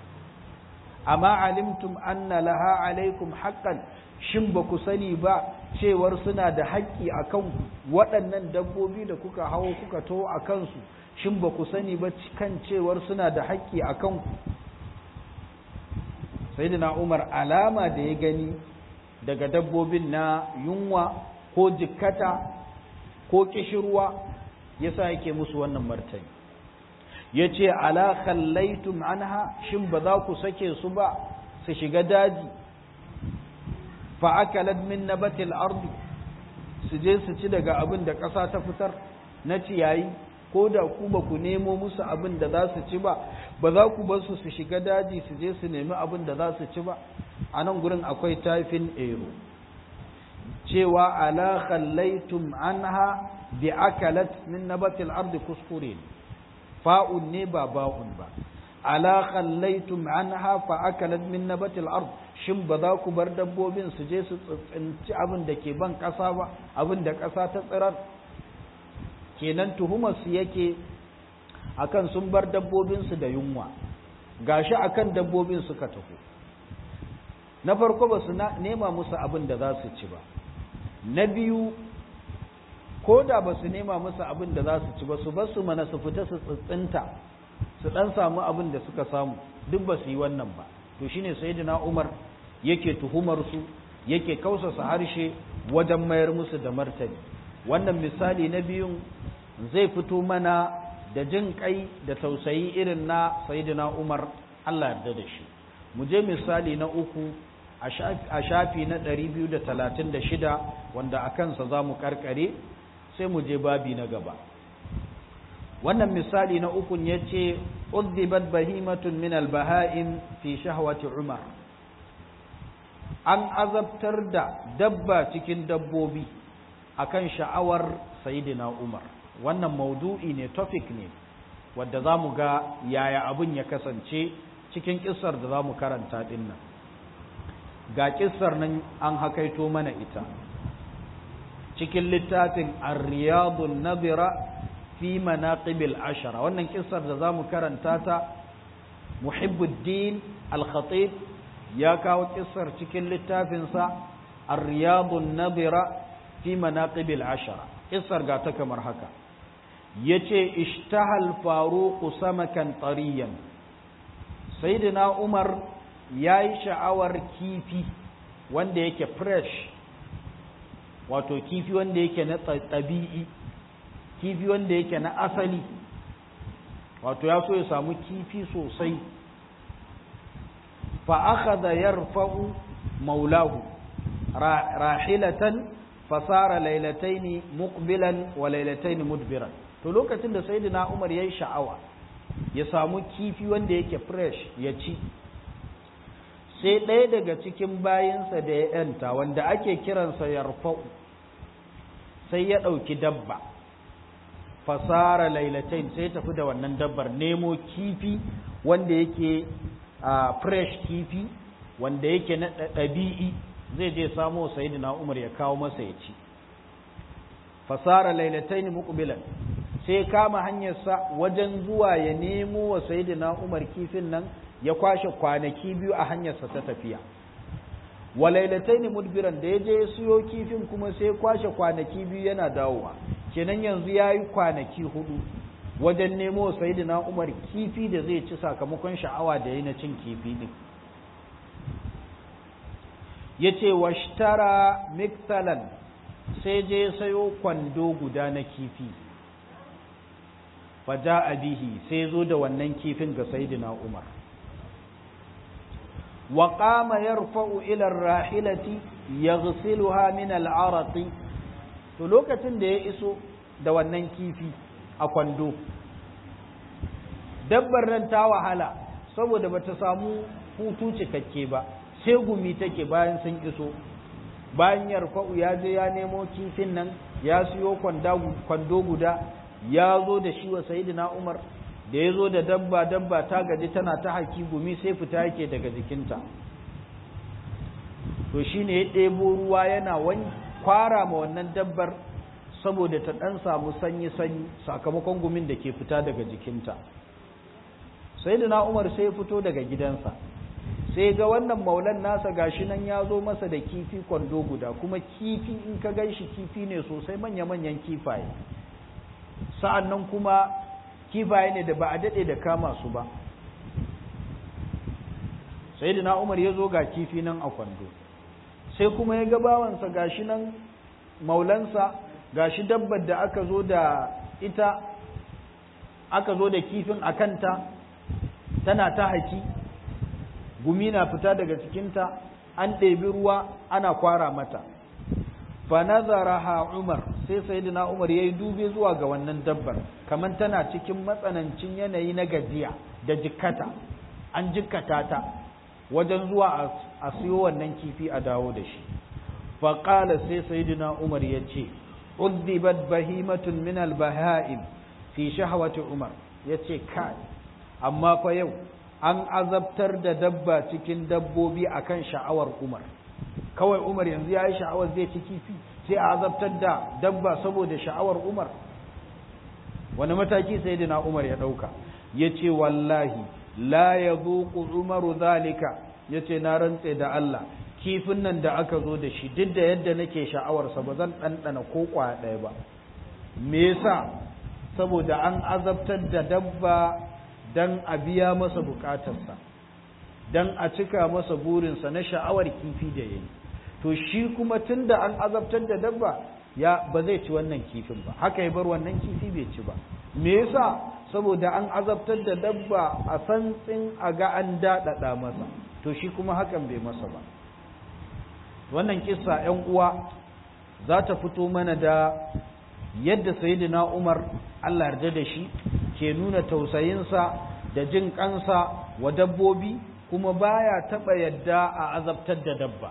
amma alimtum anna laha alaikum haqqan shin ba ku sani ba cewar suna da haƙƙi akan waɗannan dabbobi da kuka hawo kuka taho a kansu shin ba ku sani ba kan cewar suna da haƙƙi akan ku sayyidina Umar alama da ya gani daga dabbobin na yunwa ko jikkata ko kishirwa yasa yake musu wannan martani yace ala khallaitum anha shin ba za ku sake su ba su shiga daji fa akalat min nabatil ardi su je su ci daga abin da ƙasa ta fitar na ciyayi ko da ku ba ku nemo musu abin da za su ci ba ba za ku bar su su shiga daji su je su nemi abin da za su ci ba a nan gurin akwai tafin ero cewa ala khallaitum anha bi akalat min nabatil ardi kuskure fa'un ne ba ba'un ba ala khallaitum anha fa akalat min nabatil ard shin ba za ku bar dabbobin su je su tsinci abin da ke ban kasa ba abin da kasa ta tsirar kenan tuhumar su yake akan sun bar dabbobin su da yunwa gashi akan dabbobin suka tafi na farko ba su nema musu abin da za su ci ba na biyu ko da ba su nema musu abin da za su ci ba su ba su mana su fita su tsitsinta su dan samu abin da suka samu duk ba su yi wannan ba to shine sayyidina Umar yake tuhumar su yake kausasa harshe wajen mayar musu da martani wannan misali na biyun zai fito mana da jin kai da tausayi irin na sayyidina Umar Allah yarda da shi mu je misali na uku a shafi na 236 wanda a kansa za mu karkare sai mu je babi na gaba wannan misali na ukun ya ce uddibat bahimatun min albaha'im fi shahwati umar an azabtar da dabba cikin dabbobi akan sha'awar sayidina umar wannan maudu'i ne topic ne wadda za mu ga yaya abin ya kasance cikin kissar da za mu karanta dinnan ga kissar nan an hakaito mana ita cikin littafin ar-riyadun nadira fi manaqibil ashara wannan kissar da zamu karanta ta muhibbuddin al-khatib ya kawo kissar cikin littafin sa ar-riyadun nadira fi manaqibil ashara kissar ga ta kamar haka yace ishtahal faruq samakan tariyan sayyidina umar yayi sha'awar kifi wanda yake fresh wato kifi wanda yake na tabi'i kifi wanda yake na asali wato ya so ya samu kifi sosai fa akhadha yarfa'u maulahu rahilatan fasara lailataini muqbilan wa lailataini mudbiran to lokacin da sayyidina Umar yayi sha'awa ya samu kifi wanda yake fresh ya ci sai ɗaya daga cikin bayinsa da ya yanta wanda ake kiransa yarfa'u sai ya ɗauki dabba fasara lailatain sai tafi da wannan dabbar nemo kifi wanda yake fresh kifi wanda yake na ɗabi'i zai je samo sayyidina Umar ya kawo masa ya ci fasara lailatain muqbilan sai kama hanyarsa wajen zuwa ya nemo wa sayyidina Umar kifin nan ya kwashe kwanaki biyu a hanyarsa ta tafiya wa lailatain mudbiran da ya je ya siyo kifin kuma sai kwashe kwanaki biyu yana dawowa kenan yanzu yayi kwanaki hudu wajen nemo wa sayyidina Umar kifi da zai ci sakamakon sha'awa da yayi na cin kifi din yace washtara miktalan sai je sayo kwando guda na kifi faja bihi sai zo da wannan kifin ga sayyidina Umar wa qama yarfa'u ila ar-rahilati yaghsiluha min al-araq to lokacin da ya iso da wannan kifi a kwando dabbar nan ta wahala saboda bata samu hutu cikakke ba sai gumi take bayan sun iso bayan yarfa'u ya je ya nemo kifin nan ya siyo kwando guda ya zo da shi wa sayidina Umar da ya zo da dabba dabba ta gaji tana ta haki gumi sai fita yake daga jikinta to shine ya ɗebo ruwa yana wani kwara ma wannan dabbar saboda ta ɗan samu sanyi-sanyi sakamakon gumin da ke fita daga jikinta sayidina Umar sai ya fito daga gidansa sai ga wannan maulan nasa gashi nan ya zo masa da kifi kwando guda kuma kifi in ka gan shi kifi ne sosai manya-manyan kifaye sa'an nan kuma kifaye ne da ba a daɗe da kama su ba sai da umar ya zo ga kifi nan a kwando sai kuma ya ga bawansa gashi nan maulansa gashi dabbar da aka zo da ita aka zo da kifin a kanta tana ta haki gumi na fita daga cikinta an ɗebi ruwa ana kwara mata fa nazaraha Umar sai sayyidina Umar yayi dube zuwa ga wannan dabbar kaman tana cikin matsanancin yanayi na gajiya da jikkata an jikkata ta wajen zuwa a siyo wannan kifi a dawo da shi fa qala sai sayyidina Umar yace uddibat bahimatun min al-baha'im fi shahwati Umar yace kai amma fa yau an azabtar da dabba cikin dabbobi akan sha'awar Umar kawai Umar yanzu ya yi sha'awar zai ci kifi sai a azabtar da dabba saboda sha'awar Umar wani mataki sai na Umar ya ɗauka ya ce wallahi la ya zuƙu Umaru zalika ya ce na rantse da Allah kifin nan da aka zo da shi duk da yadda nake sha'awarsa ba zan ɗanɗana ko ƙwaya ɗaya ba me yasa saboda an azabtar da dabba dan a biya masa buƙatarsa dan a cika masa burinsa na sha'awar kifi da yayi to shi kuma tunda an azabtar da dabba ya ba zai ci wannan kifin ba haka ya bar wannan kifi bai ci ba me yasa saboda an azabtar da dabba a santsin a ga an daɗaɗa masa to shi kuma hakan bai masa ba wannan kissa ‘yan uwa za ta fito mana da yadda sayyidina Umar Allah yarda da shi ke nuna tausayinsa da jin kansa wa dabbobi kuma baya taɓa yadda a azabtar da dabba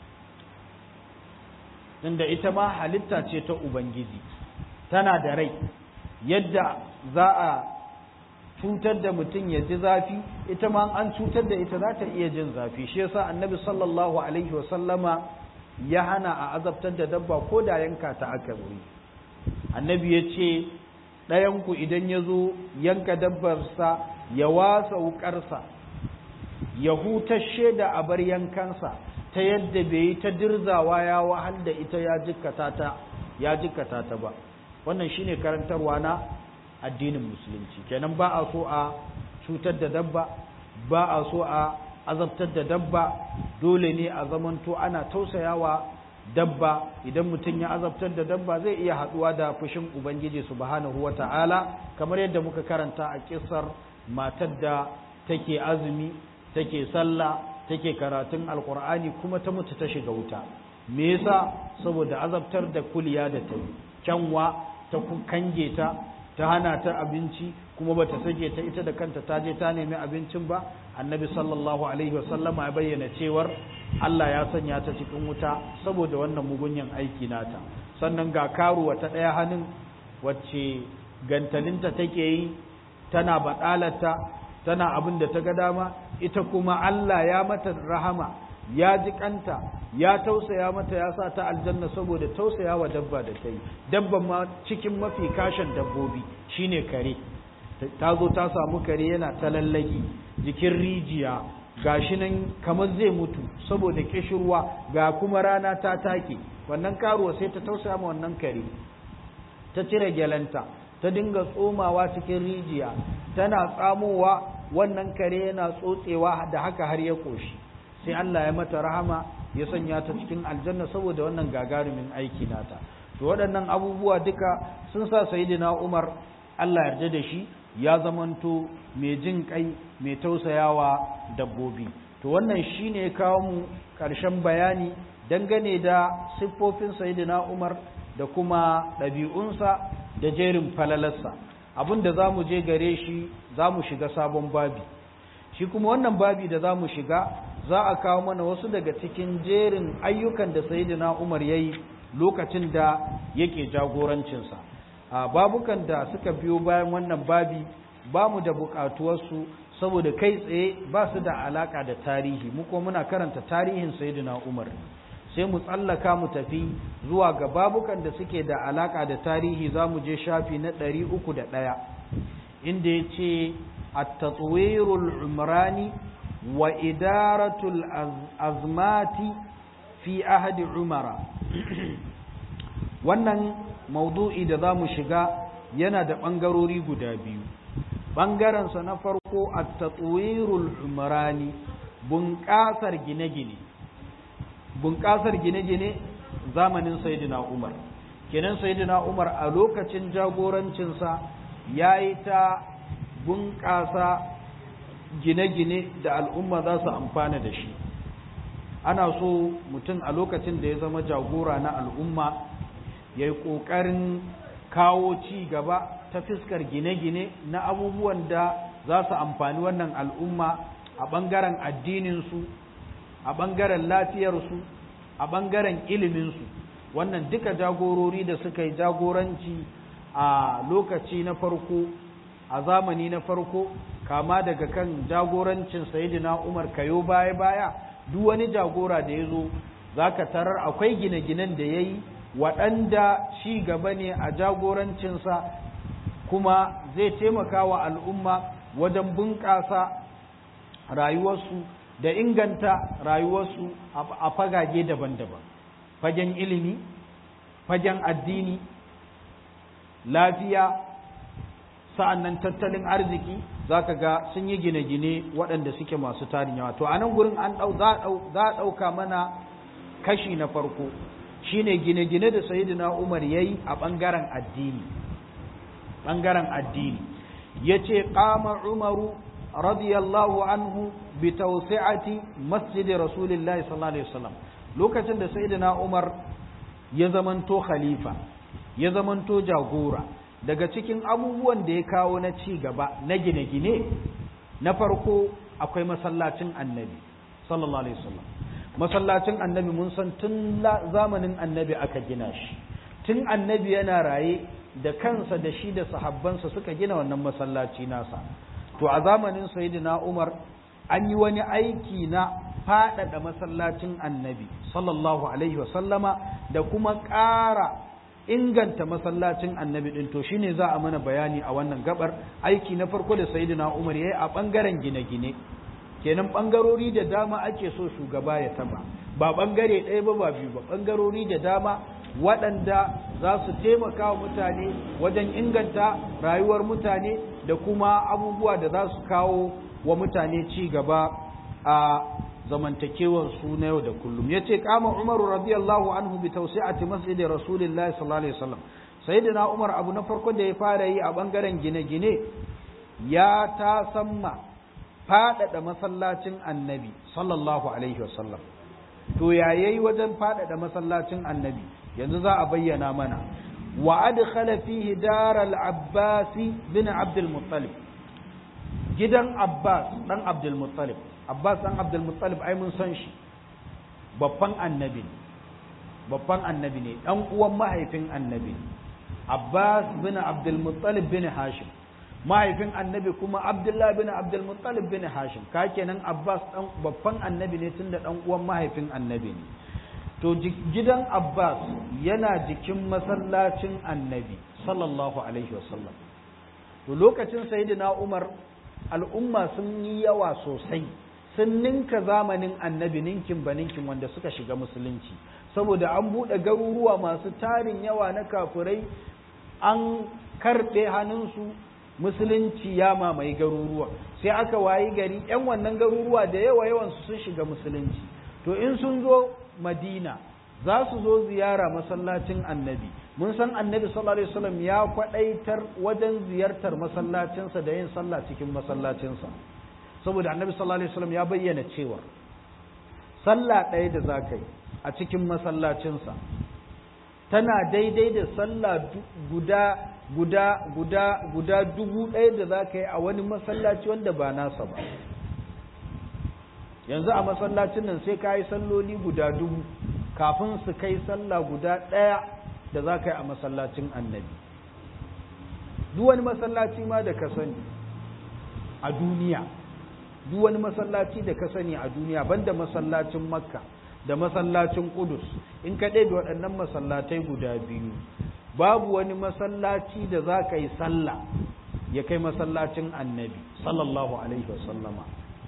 inda ita ma halitta ce ta Ubangiji tana da rai yadda za a cutar da mutum ya ji zafi ita ma an cutar da ita za ta iya jin zafi shi yasa annabi sallallahu alaihi wasallama ya hana a azabtar da dabba ko da yanka ta aka wuri annabi ya ce ɗayanku idan ya zo yanka dabbarsa ya wasa wukarsa ya hutashe da abar yankansa ta yadda bai yi ta dirzawa ya wahal da ita ya jikkata ta ya jikkata ta ba wannan shine karantarwa na addinin musulunci kenan ba a so a cutar da dabba ba a so a azabtar da dabba dole ne a zamanto ana tausayawa dabba idan mutum ya azabtar da dabba zai iya haduwa da fushin ubangiji subhanahu wata'ala kamar yadda muka karanta a kissar matar da take azumi take sallah take karatun alkur'ani kuma ta mutu ta shiga wuta me yasa saboda azabtar da kuliya da ta yi kyanwa ta kange ta ta hana ta abinci kuma bata sake ta ita da kanta ta je ta nemi abincin ba annabi sallallahu alaihi wasallama ya bayyana cewar Allah ya sanya ta cikin wuta saboda wannan mugunyan aiki nata sannan ga karuwa ta ɗaya hannun wacce gantalinta take yi tana baɗalata tana abin da ta ga dama ita kuma Allah ya mata rahama ya ji kanta ya tausaya mata ya sa ta aljanna saboda tausaya wa dabba da ta yi dabban ma cikin mafi kashin dabbobi shine kare ta zo ta samu kare yana ta lallaki jikin rijiya gashi nan kamar zai mutu saboda kishirwa ga kuma rana ta take wannan karuwa sai ta tausaya ma wannan kare ta cire gyalanta ta dinga tsomawa cikin rijiya tana tsamowa wannan kare yana tsotsewa da haka har ya koshi sai Allah ya mata rahama ya sanya ta cikin aljanna saboda wannan gagarumin aiki nata to waɗannan abubuwa duka sun sa sayyidina Umar Allah yarda da shi ya zamanto mai jin kai mai tausayawa dabbobi to wannan shine ya kawo mu ƙarshen bayani dangane da siffofin sayyidina Umar da kuma ɗabi'unsa da jerin falalarsa abin da za mu je gare shi za mu shiga sabon babi shi kuma wannan babi da za mu shiga za a kawo mana wasu daga cikin jerin ayyukan da sayyidina Umar ya yi lokacin da yake jagorancinsa a babukan da suka biyo bayan wannan babi ba mu da buƙatuwarsu saboda kai tsaye ba su da alaƙa da tarihi mu kuma muna karanta tarihin sayyidina Umar sai mu tsallaka mu tafi zuwa ga babukan da suke da alaka da tarihi za mu je shafi na ɗari uku da ɗaya inda ya ce at-tatwirul umrani wa idaratul azmati fi ahadi umara wannan maudu'i da za mu shiga yana da ɓangarori guda biyu ɓangarensa na farko at-tatwirul umrani bunƙasar gine-gine bunƙasar gine-gine zamanin Sayyidina Umar kenan Sayyidina Umar a lokacin jagorancinsa ya yi ta bunƙasa gine-gine da al'umma za su amfana da shi ana so mutum a lokacin da ya zama jagora na al'umma ya yi ƙoƙarin kawo ci gaba ta fiskar gine-gine na abubuwan da za su amfani wannan al'umma a ɓangaren addininsu a ɓangaren lafiyarsu a ɓangaren iliminsu wannan duka jagorori da suka yi jagoranci a lokaci na farko a zamani na farko kama daga kan jagorancin sayidina umar kayo baya-baya duk wani jagora da ya zo za ka tarar akwai gine-ginen da ya yi waɗanda ci gaba ne a jagorancinsa kuma zai taimaka wa al'umma wajen bunƙasa rayuwarsu da inganta rayuwarsu a fagage daban-daban fagen ilimi fagen addini lafiya sa'annan tattalin arziki za ka ga sun yi gine-gine waɗanda suke masu tarin yawa to a nan gurin an za a ɗauka mana kashi na farko shine gine-gine da sayidina umar ya yi a ɓangaren addini ɓangaren addini ya ce ƙama umaru radiyallahu anhu bi tawsi'ati masjidi rasulillahi sallallahu alaihi wasallam lokacin da sayyidina Umar ya zamanto khalifa ya zamanto jagora daga cikin abubuwan da ya kawo na ci gaba na gine-gine na farko akwai masallacin annabi sallallahu alaihi wasallam masallacin annabi mun san tun zamanin annabi aka gina shi tun annabi yana raye da kansa da shi da sahabbansa suka gina wannan masallaci nasa to a zamanin sayyidina Umar an yi wani aiki na faɗaɗa masallacin annabi sallallahu alaihi wasallama da kuma ƙara inganta masallacin annabi ɗin to shine za a mana bayani a wannan gabar aiki na farko da sayyidina Umar yayi a ɓangaren gine-gine kenan ɓangarori da dama ake so shugaba ya taba ba ɓangare ɗaya ba ba biyu ba ɓangarori da dama waɗanda za su taimaka wa mutane wajen inganta rayuwar mutane da kuma abubuwa da za su kawo wa mutane ci gaba a zamantakewar su na yau da kullum yace kama Umaru radiyallahu anhu bi tawsi'ati masjidi Rasulillahi sallallahu alaihi wasallam sayyidina Umar abu na farko da ya fara yi a bangaren gine-gine ya ta samma faɗaɗa masallacin annabi sallallahu alaihi wasallam to ya yayi wajen faɗaɗa masallacin annabi yanzu za a bayyana mana wa adkhala fihi daral abbas bin abdul muttalib gidan abbas dan abdul muttalib abbas dan abdul muttalib ai mun san shi babban annabi babban annabi ne dan uwan mahaifin annabi abbas bin abdul muttalib bin hashim mahaifin annabi kuma abdullahi bin abdul muttalib bin hashim ka kenan abbas dan babban annabi ne tunda dan uwan mahaifin annabi ne to gidan abbas yana jikin masallacin annabi sallallahu alaihi wasallam to lokacin sayyidina umar al'umma sun yi yawa sosai sun ninka zamanin annabi ninkin ba ninkin wanda suka shiga musulunci saboda an buɗe garuruwa masu tarin yawa na kafirai an karɓe hannunsu musulunci ya mamaye garuruwa sai aka wayi gari 'yan wannan garuruwa da yawa yawansu sun shiga musulunci to in sun zo madina za su zo ziyara masallacin annabi mun san annabi sallallahu alaihi wasallam ya kwadaitar wajen ziyartar masallacinsa da yin sallah cikin masallacinsa saboda annabi sallallahu alaihi wasallam ya bayyana cewa sallah ɗaya da za ka yi a cikin masallacinsa tana daidai da sallah guda guda guda guda dubu ɗaya da za ka yi a wani masallaci wanda ba nasa ba yanzu a masallacin nan sai ka yi salloli guda dubu kafin su kai sallah guda ɗaya da za ka yi a masallacin annabi duk wani masallaci ma da ka sani a duniya duk wani masallaci da ka sani a duniya banda masallacin makka da masallacin kudus in ka ɗaya da waɗannan masallatai guda biyu babu wani masallaci da za ka yi sallah ya kai masallacin annabi sallallahu alaihi wasallama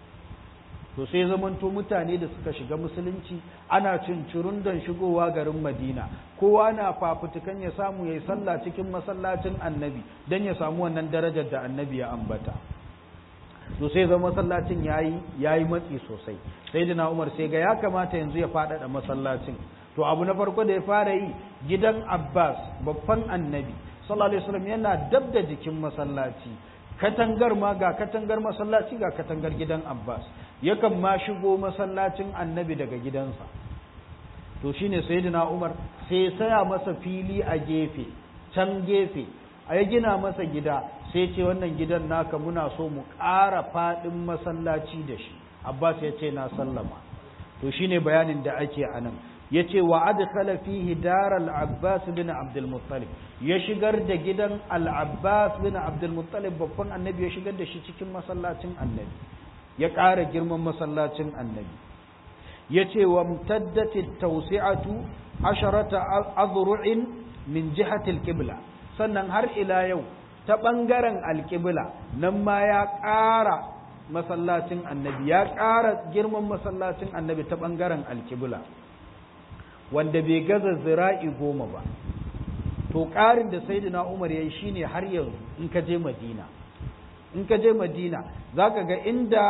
to sai zamanto mutane da suka shiga musulunci ana cincirun don shigowa garin madina kowa na fafutukan ya samu ya yi sallah cikin masallacin annabi don ya samu wannan darajar da annabi ya ambata to sai zama masallacin yayi yayi matsi sosai sai dina umar sai ga ya kamata yanzu ya faɗaɗa masallacin to abu na farko da ya fara yi gidan abbas babban annabi sallallahu alaihi wasallam yana dab da jikin masallaci katangar ma ga katangar masallaci ga katangar gidan abbas yakan ma shigo masallacin annabi daga gidansa to shine sayyidina umar sai saya masa fili a gefe can gefe a ya gina masa gida sai ce wannan gidan naka muna so mu ƙara faɗin masallaci da shi abbas ya ce na sallama to shine bayanin da ake a nan ya ce wa adkhala fihi dar al-abbas bin abdul muttalib ya shigar da gidan al-abbas bin abdul muttalib babban annabi ya shigar da shi cikin masallacin annabi ya ƙara girman masallacin annabi ya ce wa mtaddati tawsi'atu asharata azru'in min jihati al-qibla sannan har ila yau ta ɓangaren alƙibla nan ma ya ƙara masallacin annabi ya ƙara girman masallacin annabi ta ɓangaren alƙibla wanda bai gaza zira'i goma ba to ƙarin da saidina umar ya yi shine har yanzu in ka je madina in ka je madina za ka ga inda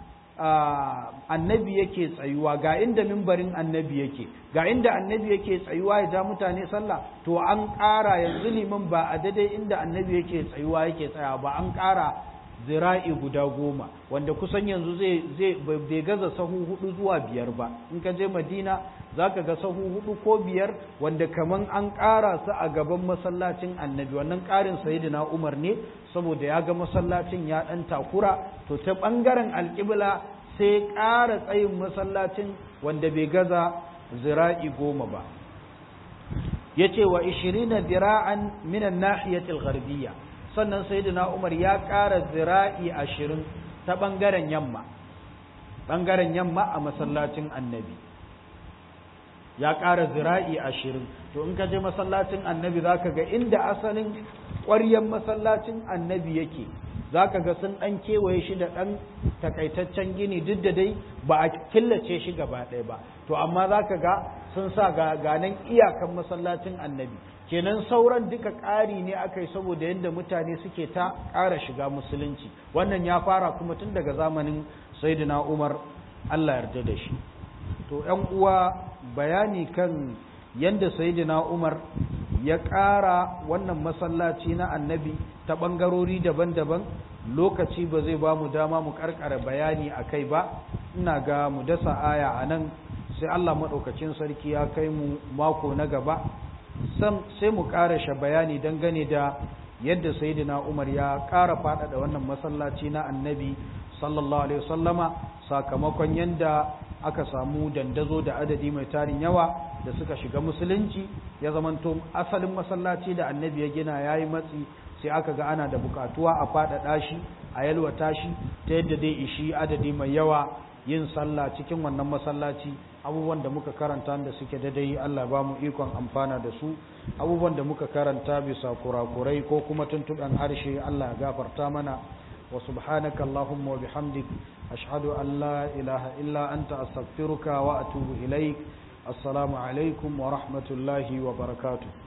annabi yake tsayuwa ga inda mimbarin annabi yake ga inda annabi yake tsayuwa ya ja mutane sallah to an ƙara yanzu liman ba a daidai inda annabi yake tsayuwa yake tsaya ba an ƙara zira'i guda goma wanda kusan yanzu zai zai bai gaza sahu hudu zuwa biyar ba in ka je madina za ka ga sahu hudu ko biyar wanda kaman an ƙara su a gaban masallacin annabi wannan ƙarin sayidina umar ne saboda ya ga masallacin ya ɗan takura to ta ɓangaren alƙibla sai ƙara tsayin masallacin wanda bai gaza zira'i goma ba ya ce wa ishirina zira'an minan nahiyatil gharbiyya sannan sayyidina umar ya ƙara zira'i ashirin ta ɓangaren yamma ɓangaren yamma a masallacin annabi ya ƙara zira'i ashirin to in ka je masallacin annabi za ka ga inda asalin ƙwaryen masallacin annabi yake za ka ga sun ɗan kewaye shi da ɗan takaitaccen gini duk da dai ba a killace shi gaba ɗaya ba to amma za ka ga sun sa ganan iyakan masallacin annabi kenan sauran duka ƙari ne aka yi saboda yadda mutane suke ta ƙara shiga musulunci wannan ya fara kuma tun daga zamanin saidina umar allah yarda da shi to ‘yan uwa bayani kan yadda saidina umar ya ƙara wannan masallaci na annabi ta ɓangarori daban-daban lokaci ba zai ba mu dama mu karkara bayani a kai ba ina ga mu dasa aya a nan sai Allah maɗaukacin sarki ya kai mu mako na gaba sai mu ƙarashe bayani dangane da yadda sayyidina Umar ya ƙara faɗaɗa wannan masallaci na annabi sallallahu alaihi wasallama sakamakon yadda aka samu dandazo da adadi mai tarin yawa da suka shiga musulunci ya zamanto asalin masallaci da annabi ya gina yayi matsi sai aka ga ana da bukatuwa a faɗaɗa shi a yalwata shi ta yadda dai ishi adadi mai yawa yin sallah cikin wannan masallaci abubuwan da muka karanta da suke daidai Allah ba mu ikon amfana da su abubuwan da muka karanta bisa kurakurai ko kuma tuntuɓen harshe Allah ya gafarta mana wa subhanaka Allahumma wa bihamdik ashhadu an la ilaha illa anta astaghfiruka wa atubu ilaik assalamu alaikum wa rahmatullahi wa barakatuh